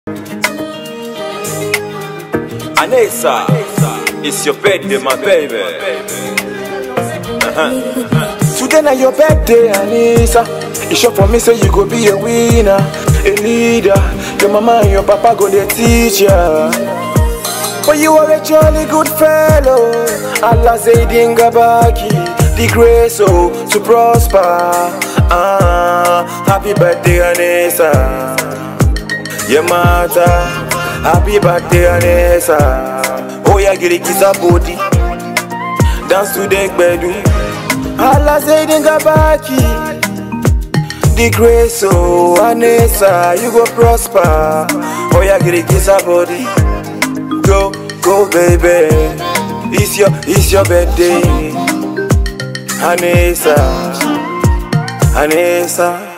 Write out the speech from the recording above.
Anessa, it's your birthday, my baby. Today na your birthday, Anissa. E sure for me say you go be a winner, a leader. Your mama and your papa go dey teach ya. But you are a jolly good fellow. Allah Zaydin Gabaki, the grace oh, to prosper. Ah, happy birthday, Anissa. Your mother, happy birthday, Anissa. Oh yeah, get it, kiss her body. Dance to the gbedu. Allah Zaydin Gabaki. The grace, oh, Anissa, you go prosper. Oh yeah, get it, kiss her body. Go, go, baby. It's your, it's your birthday. Anissa, Anissa.